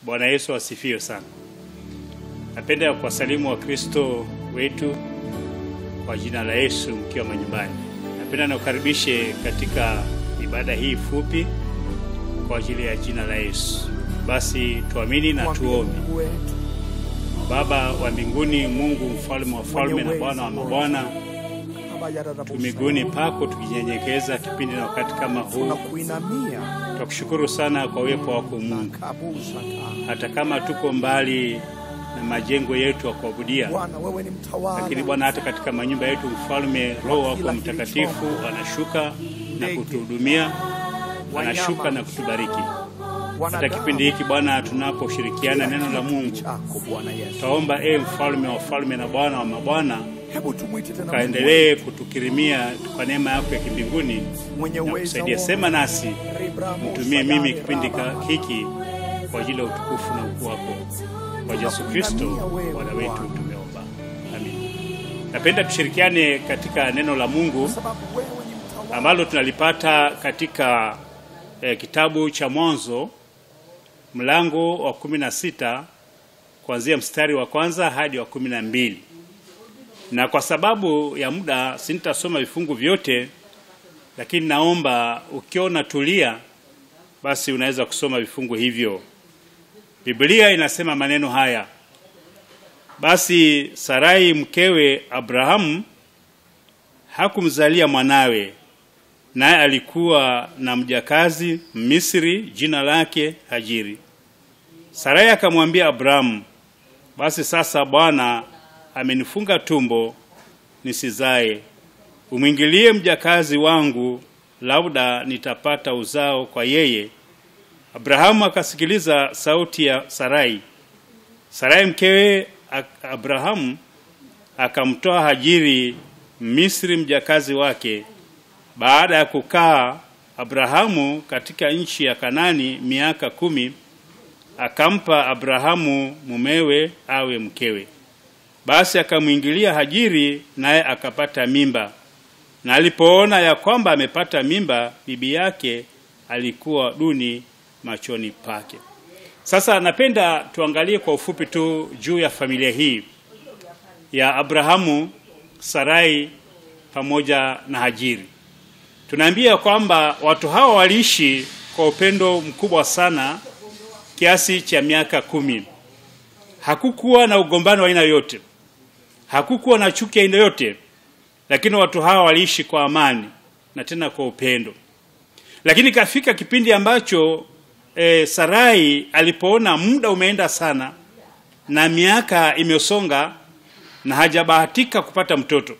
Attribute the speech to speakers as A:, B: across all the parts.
A: Bwana Yesu asifiwe sana. Napenda kuwasalimu Wakristo wetu kwa jina la Yesu mkiwa manyumbani. Napenda nakukaribishe katika ibada hii fupi kwa ajili ya jina la Yesu. Basi tuamini na
B: Mwambie
A: tuombe.
B: Mungu wetu
A: Baba wa mbinguni, Mungu mfalme wa falme na Bwana wa mabwana, tu miguuni pako tukijinyenyekeza kipindi na wakati kama huu,
B: tunakuinamia
A: twakushukuru sana kwa uwepo wako Mungu,
B: kabusha ta
A: hata kama tuko mbali na majengo yetu ya kuabudia
B: Bwana, wewe ni mtawala.
A: lakini Bwana, hata katika manyumba yetu, mfalme, Roho wako Mtakatifu anashuka na kutuhudumia, anashuka na kutubariki. Hata kipindi hiki Bwana, tunaposhirikiana neno la Mungu,
B: chako Bwana Yesu,
A: taomba e mfalme wa falme na Bwana wa mabwana,
B: hebu tumwite tena
A: kaendelee kutukirimia kwa neema yako ya kimbinguni
B: mwenye
A: na
B: uwezo
A: kusaidia.
B: wote.
A: Sema nasi,
B: Ribramo
A: mtumie
B: sadani
A: mimi kipindi ka-
B: raba.
A: hiki kwa ajili ya utukufu na ukuu wako, kwa Yesu Kristo Bwana wetu tumeomba, amin. Napenda tushirikiane katika neno la Mungu
B: Kwa sababu wewe ni mtawala.
A: ambalo tunalipata katika eh, kitabu cha Mwanzo mlango wa kumi na sita kuanzia mstari wa kwanza hadi wa kumi na mbili na kwa sababu ya muda sintasoma vifungu vyote, lakini naomba ukiona tulia, basi unaweza kusoma vifungu hivyo. Biblia inasema maneno haya: basi Sarai mkewe Abrahamu hakumzalia mwanawe, naye alikuwa na mjakazi Misri, jina lake Hajiri. Sarai akamwambia Abrahamu, basi sasa Bwana amenifunga tumbo nisizae, umwingilie mjakazi wangu, labda nitapata uzao kwa yeye. Abrahamu akasikiliza sauti ya Sarai. Sarai mkewe Ak- Abrahamu akamtoa Hajiri Misri mjakazi wake. Baada ya kukaa Abrahamu katika nchi ya Kanani miaka kumi, akampa Abrahamu mumewe awe mkewe. Basi akamwingilia Hajiri, naye akapata mimba, na alipoona ya kwamba amepata mimba, bibi yake alikuwa duni machoni pake. Sasa napenda tuangalie kwa ufupi tu juu ya familia hii ya Abrahamu, Sarai pamoja na Hajiri. Tunaambia kwamba watu hawa waliishi kwa upendo mkubwa sana kiasi cha miaka kumi. Hakukuwa na ugombano wa aina yoyote, hakukuwa na chuki ya aina yoyote, lakini watu hawa waliishi kwa amani na tena kwa upendo. Lakini kafika kipindi ambacho e, Sarai alipoona muda umeenda sana na miaka imesonga na hajabahatika kupata mtoto,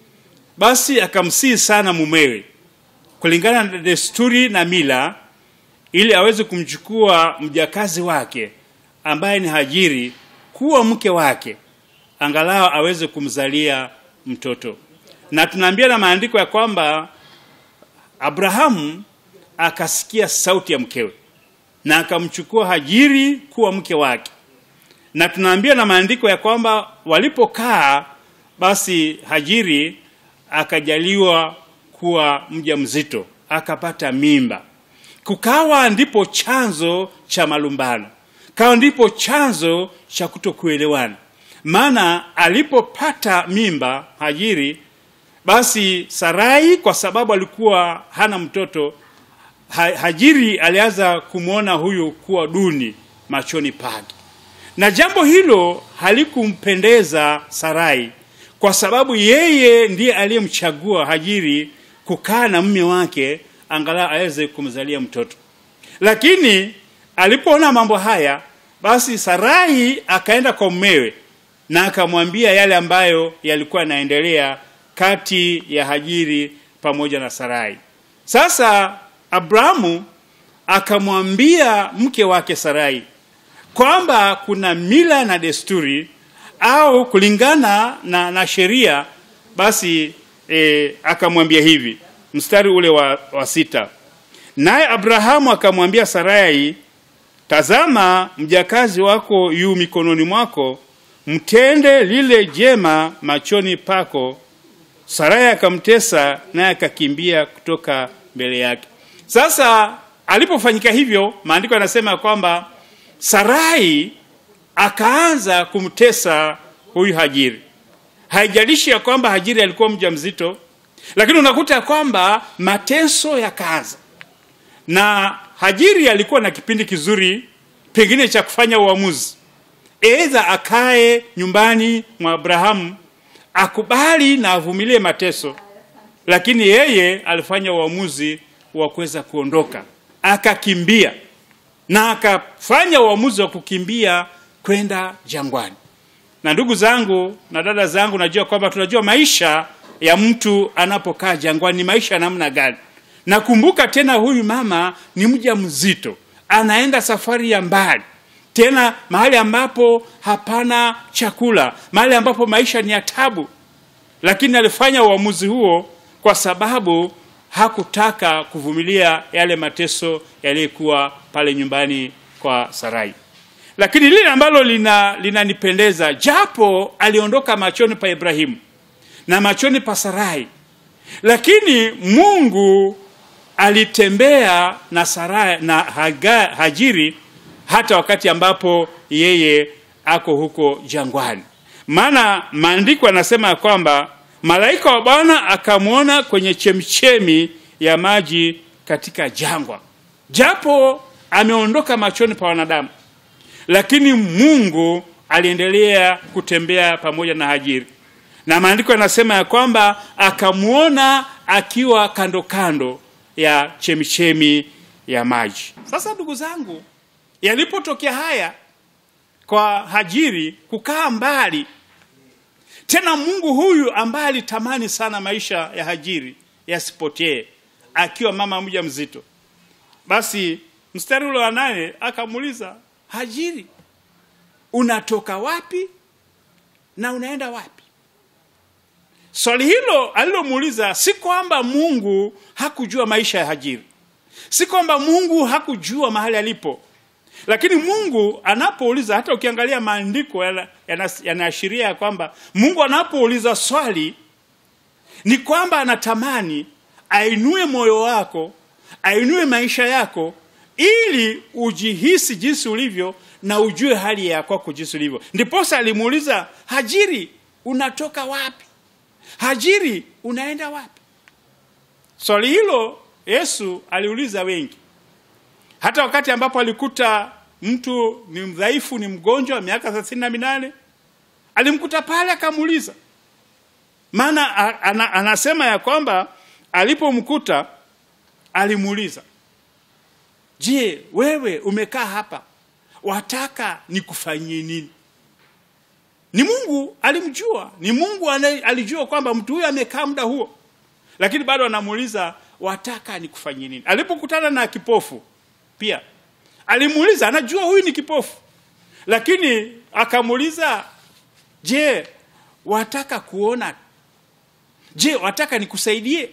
A: basi akamsihi sana mumewe kulingana na desturi na mila, ili aweze kumchukua mjakazi wake ambaye ni Hajiri kuwa mke wake, angalau aweze kumzalia mtoto. Na tunaambia na maandiko ya kwamba Abrahamu akasikia sauti ya mkewe na akamchukua Hajiri kuwa mke wake, na tunaambia na maandiko ya kwamba walipokaa, basi Hajiri akajaliwa kuwa mjamzito, akapata mimba. Kukawa ndipo chanzo cha malumbano, kawa ndipo chanzo cha kutokuelewana. Maana alipopata mimba Hajiri, basi Sarai kwa sababu alikuwa hana mtoto ha, Hajiri alianza kumwona huyu kuwa duni machoni pake, na jambo hilo halikumpendeza Sarai kwa sababu yeye ndiye aliyemchagua Hajiri kukaa na mume wake angalau aweze kumzalia mtoto. Lakini alipoona mambo haya, basi Sarai akaenda kwa mumewe na akamwambia yale ambayo yalikuwa yanaendelea kati ya Hajiri pamoja na Sarai. Sasa Abrahamu akamwambia mke wake Sarai kwamba kuna mila na desturi au kulingana na, na sheria basi e, akamwambia hivi mstari ule wa, wa sita naye Abrahamu akamwambia Sarai tazama mjakazi wako yu mikononi mwako mtende lile jema machoni pako Sarai akamtesa naye akakimbia kutoka mbele yake sasa alipofanyika hivyo maandiko yanasema kwamba Sarai akaanza kumtesa huyu Hajiri. Haijalishi ya kwamba Hajiri alikuwa mjamzito, lakini unakuta ya kwamba mateso yakaanza, na Hajiri alikuwa na kipindi kizuri pengine cha kufanya uamuzi, aidha akae nyumbani mwa Abrahamu akubali na avumilie mateso, lakini yeye alifanya uamuzi wa kuweza kuondoka, akakimbia na akafanya uamuzi wa kukimbia kwenda jangwani. Na ndugu zangu na dada zangu, najua kwamba tunajua maisha ya mtu anapokaa jangwani ni maisha ya namna gani. Nakumbuka tena, huyu mama ni mja mzito, anaenda safari ya mbali, tena mahali ambapo hapana chakula, mahali ambapo maisha ni ya tabu, lakini alifanya uamuzi huo kwa sababu hakutaka kuvumilia yale mateso yaliyokuwa pale nyumbani kwa Sarai. Lakini lile ambalo lina linanipendeza, japo aliondoka machoni pa Ibrahimu na machoni pa Sarai, lakini Mungu alitembea na Sarai na Haga, Hajiri hata wakati ambapo yeye ako huko jangwani. Maana maandiko yanasema ya kwamba malaika wa Bwana akamwona kwenye chemchemi ya maji katika jangwa. Japo ameondoka machoni pa wanadamu, lakini Mungu aliendelea kutembea pamoja na Hajiri, na maandiko yanasema ya kwamba akamwona akiwa kando kando ya chemichemi ya maji. Sasa ndugu zangu, yalipotokea haya kwa Hajiri kukaa mbali tena Mungu huyu ambaye alitamani sana maisha ya Hajiri yasipotee akiwa mama mja mzito, basi mstari ule wa nane akamuuliza Hajiri, unatoka wapi na unaenda wapi? Swali hilo alilomuuliza si kwamba Mungu hakujua maisha ya Hajiri, si kwamba Mungu hakujua mahali alipo, lakini Mungu anapouliza, hata ukiangalia maandiko yanaashiria ya kwamba Mungu anapouliza swali ni kwamba anatamani ainue moyo wako, ainue maisha yako, ili ujihisi jinsi ulivyo na ujue hali ya kwako jinsi ulivyo. Ndiposa alimuuliza Hajiri, unatoka wapi? Hajiri, unaenda wapi? Swali hilo Yesu aliuliza wengi hata wakati ambapo alikuta mtu ni mdhaifu, ni mgonjwa miaka thelathini na minane alimkuta pale akamuuliza. Maana ana, anasema ya kwamba alipomkuta alimuuliza, je, wewe umekaa hapa, wataka nikufanyie nini? Ni Mungu alimjua, ni Mungu alijua kwamba mtu huyo amekaa muda huo, lakini bado anamuuliza wataka nikufanyie nini? Alipokutana na kipofu pia alimuuliza, anajua huyu ni kipofu, lakini akamuuliza, je, wataka kuona? Je, wataka nikusaidie?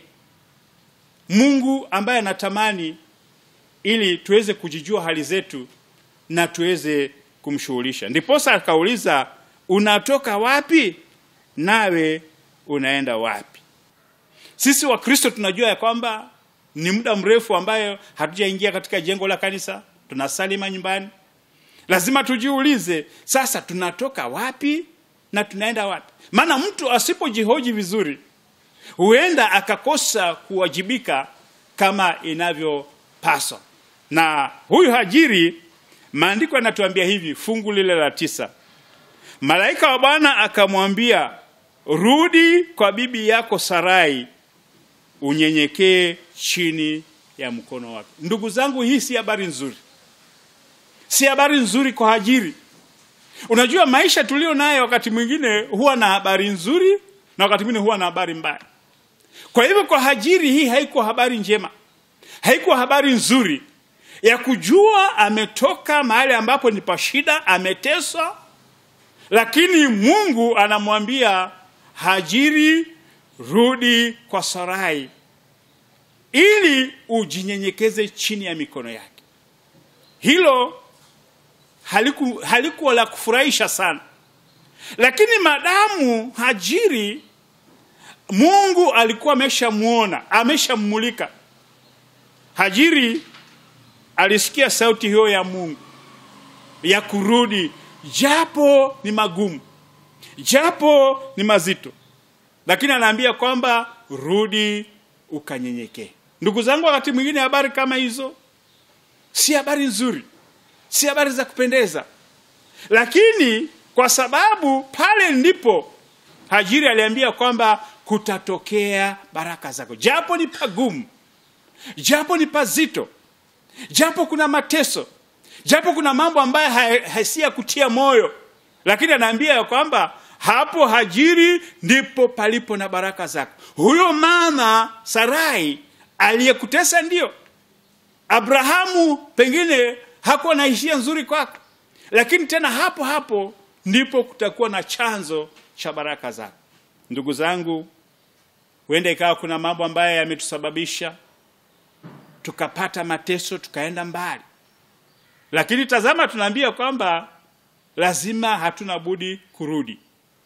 A: Mungu ambaye anatamani ili tuweze kujijua hali zetu na tuweze kumshughulisha. Ndiposa akauliza, unatoka wapi nawe unaenda wapi? Sisi Wakristo tunajua ya kwamba ni muda mrefu ambayo hatujaingia katika jengo la kanisa, tunasali manyumbani. Lazima tujiulize sasa, tunatoka wapi na tunaenda wapi? Maana mtu asipojihoji vizuri, huenda akakosa kuwajibika kama inavyopaswa. Na huyu Hajiri, maandiko yanatuambia hivi, fungu lile la tisa, malaika wa Bwana akamwambia, rudi kwa bibi yako Sarai unyenyekee chini ya mkono wake. Ndugu zangu, hii si habari nzuri, si habari nzuri kwa Hajiri. Unajua, maisha tulio nayo wakati mwingine huwa na habari nzuri na wakati mwingine huwa na habari mbaya. Kwa hivyo, kwa Hajiri hii haikuwa habari njema, haikuwa habari nzuri ya kujua ametoka mahali ambapo ni pa shida, ameteswa, lakini Mungu anamwambia Hajiri, rudi kwa Sarai ili ujinyenyekeze chini ya mikono yake. Hilo haliku, halikuwa la kufurahisha sana, lakini madamu Hajiri Mungu alikuwa ameshamuona, ameshammulika. Hajiri alisikia sauti hiyo ya Mungu ya kurudi japo ni magumu japo ni mazito lakini anaambia kwamba rudi ukanyenyekee ndugu zangu wakati mwingine habari kama hizo si habari nzuri si habari za kupendeza lakini kwa sababu pale ndipo hajiri aliambia kwamba kutatokea baraka zako japo ni pagumu japo ni pazito japo kuna mateso japo kuna mambo ambayo ha- hasi ya kutia moyo lakini anaambia ya kwamba hapo hajiri ndipo palipo na baraka zako huyo mama sarai aliyekutesa ndio abrahamu pengine hakuwa na hisia nzuri kwako lakini tena hapo hapo ndipo kutakuwa na chanzo cha baraka zako ndugu zangu huenda ikawa kuna mambo ambayo yametusababisha tukapata mateso tukaenda mbali lakini tazama tunaambia kwamba lazima hatuna budi kurudi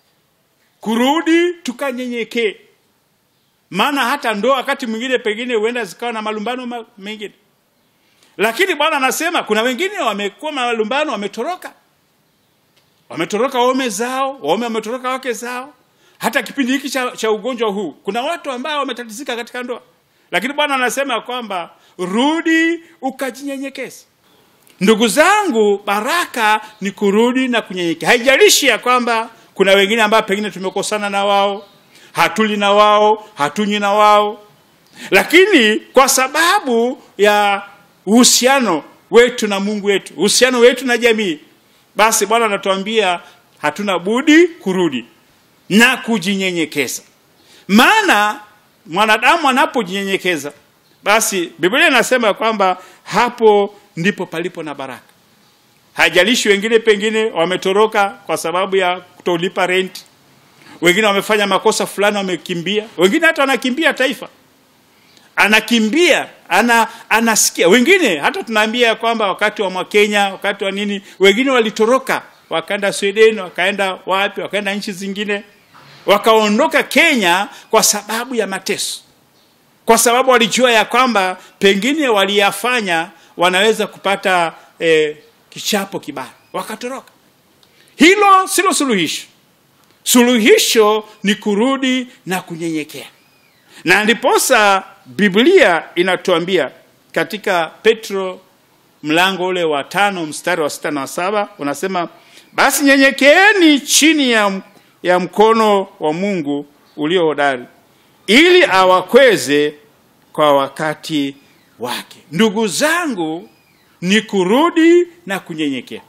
A: kurudi tukanyenyekee maana hata ndoa wakati mwingine pengine huenda zikawa na malumbano ma- mengine lakini bwana anasema kuna wengine wamekuwa malumbano wametoroka wametoroka waume zao waume wametoroka wake zao hata kipindi hiki cha, cha ugonjwa huu kuna watu ambao wametatizika katika ndoa lakini bwana anasema kwamba rudi ukajinyenyekeza ndugu zangu baraka ni kurudi na kunyenyekea haijalishi ya kwamba kuna wengine ambao pengine tumekosana na wao hatuli na wao hatunywi na wao lakini kwa sababu ya uhusiano wetu na mungu wetu uhusiano wetu na jamii basi bwana anatuambia hatuna budi kurudi na kujinyenyekeza maana mwanadamu anapojinyenyekeza basi biblia inasema kwamba hapo ndipo palipo na baraka haijalishi wengine pengine wametoroka kwa sababu ya kutolipa renti wengine wamefanya makosa fulani wamekimbia wengine hata wanakimbia taifa anakimbia ana anasikia wengine hata tunaambia kwamba wakati wa mwakenya wakati wa nini wengine walitoroka wakaenda sweden wakaenda wapi wakaenda nchi zingine wakaondoka kenya kwa sababu ya mateso kwa sababu walijua ya kwamba pengine waliyafanya wanaweza kupata eh, kichapo kibaya wakatoroka hilo silo suluhisho suluhisho ni kurudi na kunyenyekea na ndiposa biblia inatuambia katika petro mlango ule wa tano mstari wa sita na saba unasema basi nyenyekeeni chini ya, ya mkono wa mungu ulio hodari ili awakweze kwa wakati wake ndugu zangu ni kurudi na kunyenyekea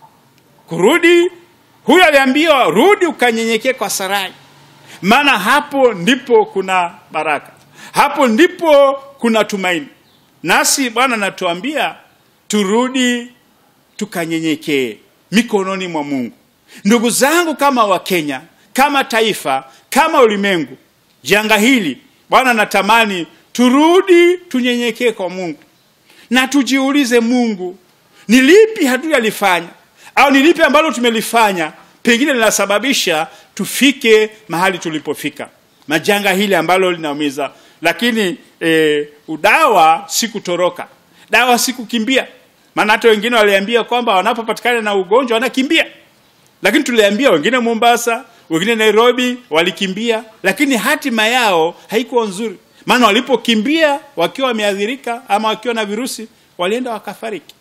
A: kurudi huyu aliambiwa rudi ukanyenyekee kwa sarai maana hapo ndipo kuna baraka hapo ndipo kuna tumaini nasi bwana anatuambia turudi tukanyenyekee mikononi mwa mungu ndugu zangu kama wakenya kama taifa kama ulimwengu janga hili bwana natamani turudi tunyenyekee kwa mungu na tujiulize mungu ni lipi hatujalifanya au ni lipi ambalo tumelifanya pengine linasababisha tufike mahali tulipofika majanga hili ambalo linaumiza lakini e, udawa si kutoroka dawa si kukimbia maana hata wengine waliambia kwamba wanapopatikana na ugonjwa wanakimbia lakini tuliambia wengine mombasa wengine nairobi walikimbia lakini hatima yao haikuwa nzuri maana walipokimbia wakiwa wameathirika ama wakiwa na virusi walienda wakafariki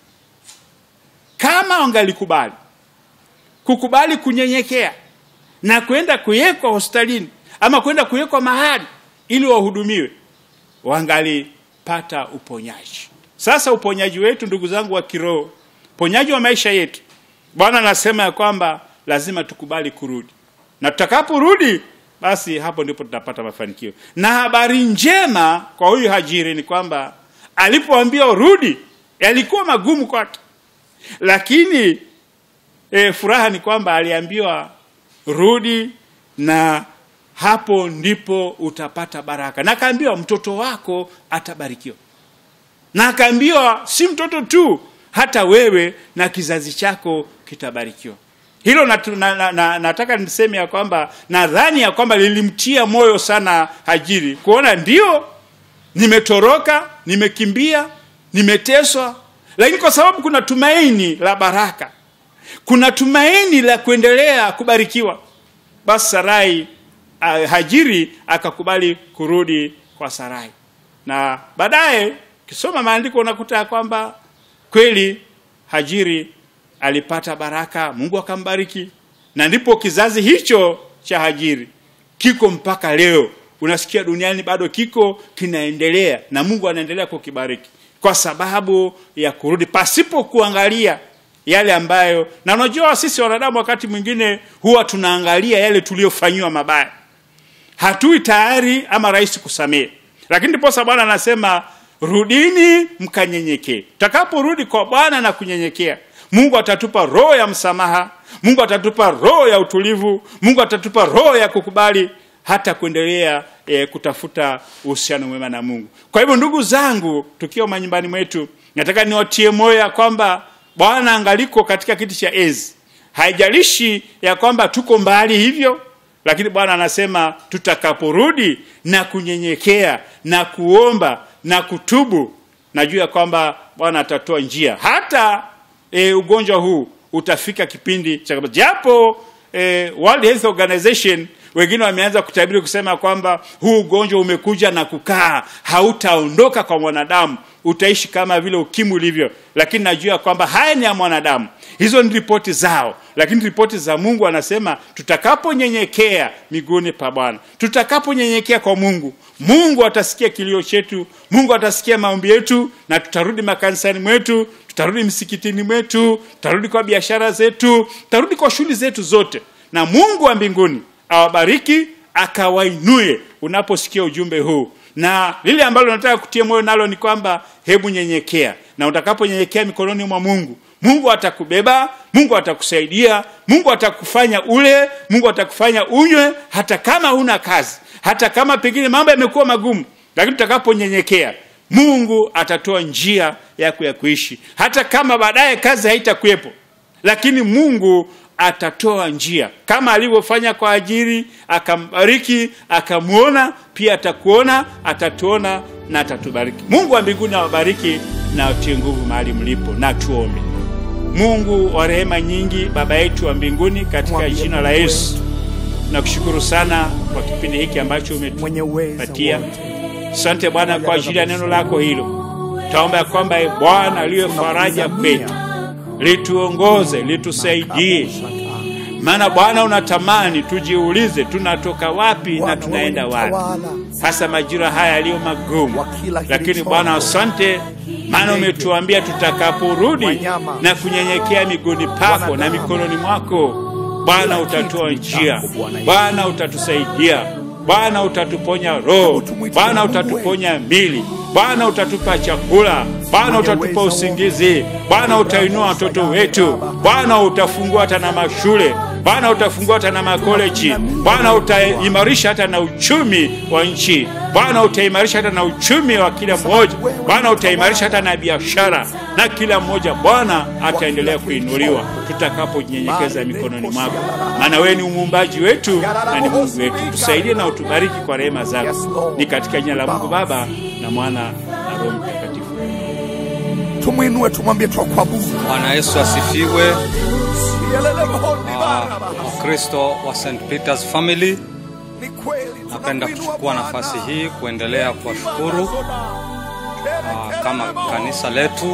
A: kama wangalikubali kukubali kunyenyekea na kwenda kuwekwa hospitalini ama kwenda kuwekwa mahali ili wahudumiwe wangalipata uponyaji sasa uponyaji wetu ndugu zangu wa kiroho uponyaji wa maisha yetu bwana anasema ya kwamba lazima tukubali kurudi na tutakaporudi basi hapo ndipo tutapata mafanikio na habari njema kwa huyu hajiri ni kwamba alipoambiwa rudi yalikuwa magumu kwake lakini e, furaha ni kwamba aliambiwa rudi na hapo ndipo utapata baraka na akaambiwa mtoto wako atabarikiwa na akaambiwa si mtoto tu hata wewe na kizazi chako kitabarikiwa hilo natu, na, na, na, nataka niseme ya kwamba nadhani ya kwamba lilimtia moyo sana hajiri kuona ndio nimetoroka nimekimbia nimeteswa lakini kwa sababu kuna tumaini la baraka kuna tumaini la kuendelea kubarikiwa basi sarai uh, hajiri akakubali kurudi kwa sarai na baadaye ukisoma maandiko unakuta ya kwamba kweli hajiri alipata baraka mungu akambariki na ndipo kizazi hicho cha hajiri kiko mpaka leo unasikia duniani bado kiko kinaendelea na mungu anaendelea kukibariki kwa sababu ya kurudi pasipo kuangalia yale ambayo na unajua sisi wanadamu wakati mwingine huwa tunaangalia yale tuliyofanyiwa mabaya hatui tayari ama rahisi kusamehe lakini ndiposa bwana anasema rudini mkanyenyekee tutakaporudi kwa bwana na kunyenyekea mungu atatupa roho ya msamaha mungu atatupa roho ya utulivu mungu atatupa roho ya kukubali hata kuendelea e, kutafuta uhusiano mwema na mungu kwa hivyo ndugu zangu tukiwa manyumbani mwetu nataka niwatie moyo ya kwamba bwana angaliko katika kiti cha enzi haijalishi ya kwamba tuko mbali hivyo lakini bwana anasema tutakaporudi na kunyenyekea na kuomba na kutubu najua ya kwamba bwana atatoa njia hata e, ugonjwa huu utafika kipindi cha japo e, World Health Organization wengine wameanza kutabiri kusema kwamba huu ugonjwa umekuja na kukaa hautaondoka kwa mwanadamu utaishi kama vile ukimwi ulivyo lakini najua kwamba haya ni ya mwanadamu hizo ni ripoti zao lakini ripoti za mungu anasema tutakaponyenyekea miguuni pa bwana tutakaponyenyekea kwa mungu mungu atasikia kilio chetu mungu atasikia maombi yetu na tutarudi makanisani mwetu tutarudi msikitini mwetu tutarudi kwa biashara zetu tutarudi kwa shughuli zetu zote na mungu wa mbinguni awabariki akawainue unaposikia ujumbe huu na lile ambalo nataka kutia moyo nalo ni kwamba hebu nyenyekea na utakaponyenyekea mikononi mwa mungu mungu atakubeba mungu atakusaidia mungu atakufanya ule mungu atakufanya unywe hata kama huna kazi hata kama pengine mambo yamekuwa magumu lakini utakaponyenyekea mungu atatoa njia yako ya kuishi hata kama baadaye kazi haitakuwepo lakini mungu atatoa njia kama alivyofanya kwa ajiri akambariki akamwona pia atakuona atatuona na atatubariki mungu wa mbinguni awabariki na atie nguvu mahali mlipo na tuombe mungu wa rehema nyingi baba yetu wa mbinguni katika
B: Mwambie
A: jina la
B: Mungu
A: yesu nakushukuru sana kwa kipindi hiki ambacho
B: mwenye uweza
A: umetupatia
B: wote.
A: asante bwana kwa ajili ya neno lako hilo taomba ya kwamba e bwana liwe faraja kwetu lituongoze litusaidie maana bwana unatamani tujiulize tunatoka wapi na
B: Bwana,
A: tunaenda
B: wewe
A: wapi
B: mtawala
A: hasa majira haya yaliyo magumu
B: wa kila
A: lakini
B: kilichoumbwa.
A: bwana asante maana
B: Ndege,
A: umetuambia tutakaporudi
B: wanyama,
A: na kunyenyekea miguuni pako na
B: wanadamu,
A: mikononi mwako bwana
B: kila
A: utatoa
B: kitu
A: njia
B: chako, Bwana Yesu.
A: bwana utatusaidia bwana utatuponya roho
B: Hebu tumwite
A: bwana
B: Mungu
A: utatuponya mili bwana utatupa chakula bwana
B: Mwenye
A: utatupa
B: uwezo
A: usingizi bwana utainua watoto wetu bwana utafungua hata na mashule bwana utafungua hata na makoleji bwana utaimarisha hata na uchumi wa nchi bwana utaimarisha hata na uchumi wa kila mmoja bwana utaimarisha hata na biashara na kila mmoja bwana ataendelea kuinuliwa tutakapojinyenyekeza mikononi mwako maana wewe ni umuumbaji wetu na ni mungu wetu tusaidie na utubariki kwa rehema zako ni katika jina la mungu baba na mwana na roho mtakatifu
B: tumwinue tumwambie twakuabudu
C: Bwana Yesu asifiwe.
B: Sielele mhoni
C: Ah,
B: Baraba.
C: Wakristo wa St Peters Family,
B: Ni kweli
C: napenda
B: tunakuinua
C: kuchukua
B: Bwana.
C: nafasi hii kuendelea kuwashukuru ah, kama kanisa letu,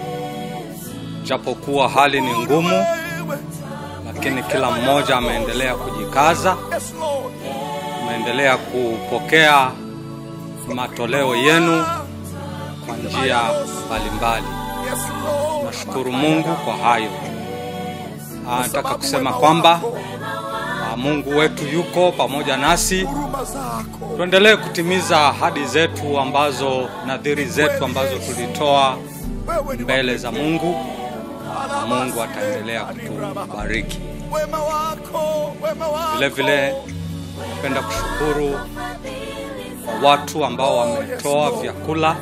C: japokuwa hali ni ngumu,
B: Wewe,
C: lakini kila mmoja ameendelea kujikaza,
B: yes, Lord.
C: ameendelea kupokea matoleo yenu kwa njia mbalimbali.
B: Yes, Lord.
C: Nashukuru Mungu kwa hayo. Ah, Nataka kusema kwamba ah, Mungu wetu yuko pamoja nasi.
B: huruma zako
C: Tuendelee kutimiza ahadi zetu ambazo nadhiri zetu ambazo tulitoa
B: wewe ni
C: mbele za Mungu na
B: wa-
C: Mungu ataendelea kutubariki.
B: wema wako wema wako
C: Vile vile napenda kushukuru kwa watu ambao wametoa vyakula.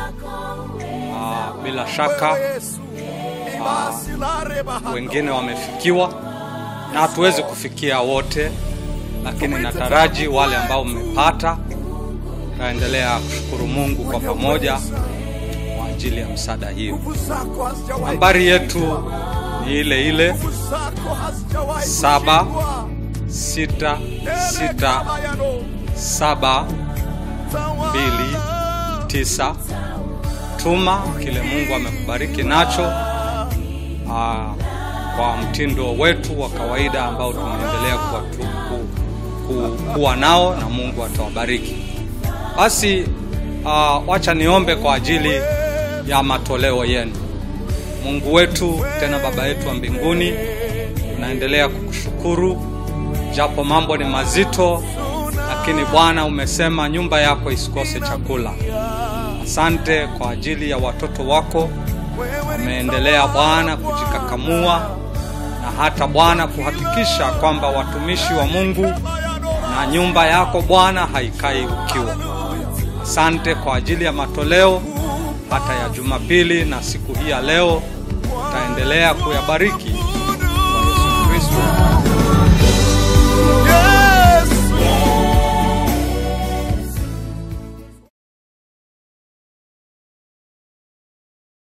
C: Ah, bila shaka
B: Yesu ibasi la reba
C: wengine wamefikiwa na hatuwezi kufikia wote, lakini nataraji wale ambao mmepata taendelea kushukuru Mungu kwa pamoja kwa ajili ya msaada hiyo.
B: nguvu zako hazijawahi
C: Nambari yetu ni ile ile
B: nguvu zako hazijawahi
C: Saba.
B: kushindwa.
C: sita sita
B: Erekebayano.
C: saba
B: Tawala.
C: mbili tisa. Tuma kile Mungu amekubariki nacho aa, kwa mtindo wetu wa kawaida ambao tunaendelea kuwa, tu, ku, ku, kuwa nao na Mungu atawabariki. Basi aa, wacha niombe kwa ajili ya matoleo yenu. Mungu wetu tena Baba yetu wa mbinguni, tunaendelea kukushukuru japo mambo ni mazito, lakini Bwana umesema nyumba yako isikose chakula. Asante kwa ajili ya watoto wako wameendelea Bwana kujikakamua na hata Bwana kuhakikisha kwamba watumishi wa Mungu na nyumba yako Bwana haikai ukiwa. Asante kwa ajili ya matoleo hata ya Jumapili na siku hii ya leo, utaendelea kuyabariki